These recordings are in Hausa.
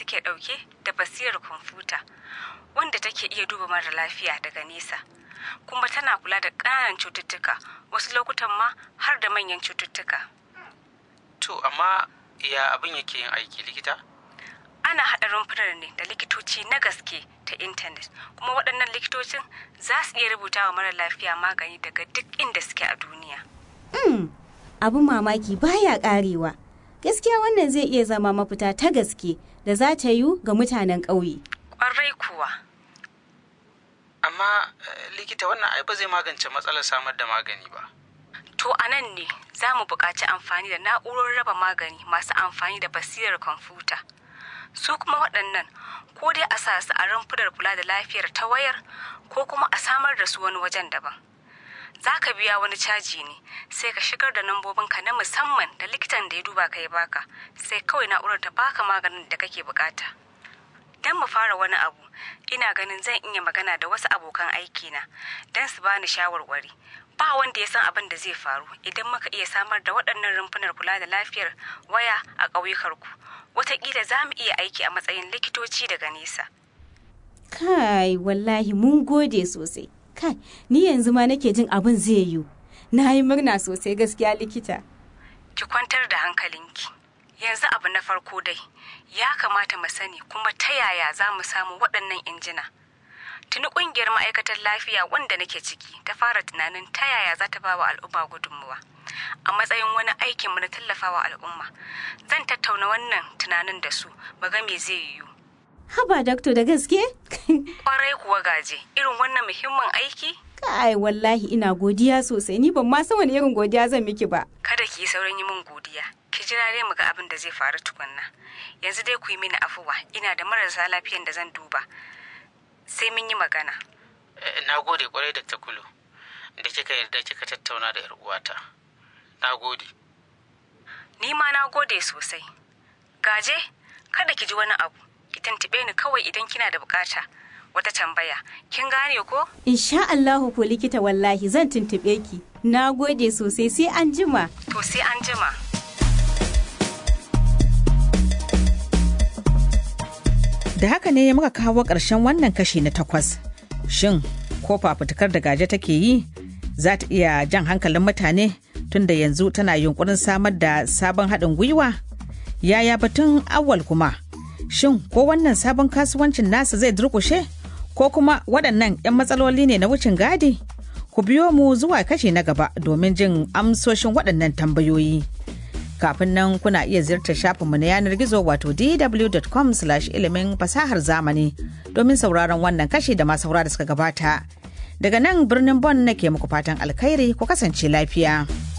suke ɗauke da basirar kwamfuta wanda take iya duba mara lafiya daga nesa kuma tana kula da ƙananan cututtuka wasu lokutan ma har da manyan cututtuka to amma ya abin yake yin aiki likita ana haɗa rumfunar ne da likitoci na gaske ta intanet kuma waɗannan likitocin za su iya rubuta wa mara lafiya magani daga duk inda suke a duniya Hmm, abin mamaki baya karewa. Gaskiya wannan zai iya zama mafita ta gaske da za ta yiwu ga mutanen ƙauye. ƙwarai kuwa amma eh, likita wannan ai ba zai magance matsalar samar da magani ba to a nan ne za mu buƙaci amfani da na'urorin raba magani masu amfani da basirar kwamfuta su kuma waɗannan ko dai a sa su a rumfunar kula da lafiyar ta wayar ko kuma a samar da su wani wajen daban za ka biya wani caji ne sai ka shigar da nambobinka na musamman da likitan da ya duba ka ya baka sai kawai na'urar ta baka maganin da kake bukata don mu fara wani abu ina ganin zan iya magana da wasu abokan aikina don su bani shawarwari ba wanda ya san abin da zai faru idan muka iya samar da waɗannan rumfunar kula da lafiyar waya a ƙauyukarku wataƙila za mu iya aiki a matsayin likitoci daga nesa Kai, wallahi mun gode sosai. Kai, ni yanzu ma nake jin abin zai yiwu. Na yi murna sosai gaskiya likita. ki kwantar da hankalinki yanzu abu na farko dai ya kamata mu sani kuma ta yaya za mu samu waɗannan injina tuni ƙungiyar ma'aikatar lafiya wanda nake ciki ta fara tunanin ta yaya za ta ba wa al'umma gudunmuwa a matsayin wani aikin mu na tallafawa al'umma zan tattauna wannan tunanin da su mu ga me zai yiwu Haba dakto da gaske? kwarai kuwa gaje irin wannan muhimmin aiki Kai, wallahi ina godiya sosai. Ni ban ma san wani irin godiya zan miki ba. kada ki yi saurin yi min godiya ki jira dai mu ga abin da zai faru tukunna yanzu dai ku yi mini afuwa ina da marasa lafiyan da zan duba sai mun yi magana Eh, na gode kwarai da kulu da kika yarda kika tattauna da 'yar uwata na gode ni ma na gode sosai gaje kada ki ji wani abu ki tantube ni kawai idan kina da bukata wata tambaya kin gane ko Insha Allahu ko likita wallahi zan tuntube ki. Na gode sosai sai an jima. to sai an jima Da haka ne muka kawo ƙarshen wannan kashi na takwas. Shin, ko fafutukar da gaje take yi za ta iya jan hankalin mutane tunda yanzu tana yunkurin samar da sabon haɗin gwiwa? Yaya batun awal kuma? Shin, ko wannan sabon kasuwancin nasa zai durƙushe? Ko kuma waɗannan 'yan matsaloli ne na wucin gadi? Ku biyo mu zuwa kashi na gaba domin jin amsoshin waɗannan tambayoyi. kafin nan kuna iya ziyartar shafinmu na yanar gizo wato dw.com ilimin fasahar zamani domin sauraron wannan kashi da masu saura da suka gabata daga nan birnin bon nake muku fatan alkhairi ku kasance lafiya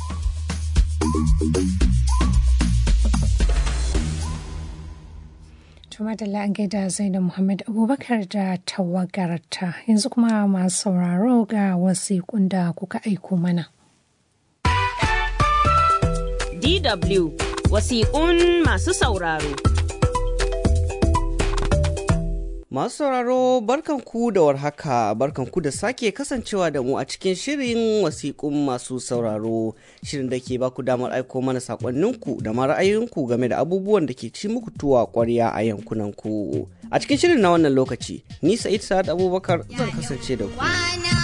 Tuma da an gaida Zainab Muhammad Abubakar da tawagarta yanzu kuma masu sauraro ga wasiƙun da kuka aiko mana. DW wasiƙun masu sauraro. Masu sauraro barkanku da warhaka barkanku da sake kasancewa da mu a cikin shirin wasiƙun masu sauraro shirin da ke baku damar aiko mana saƙonninku da ma ra'ayoyinku game da abubuwan da ke ci muku tuwa ƙwarya a yankunanku. A cikin shirin na wannan lokaci, ni Sa'id Sa'ad Abubakar zan kasance da ku.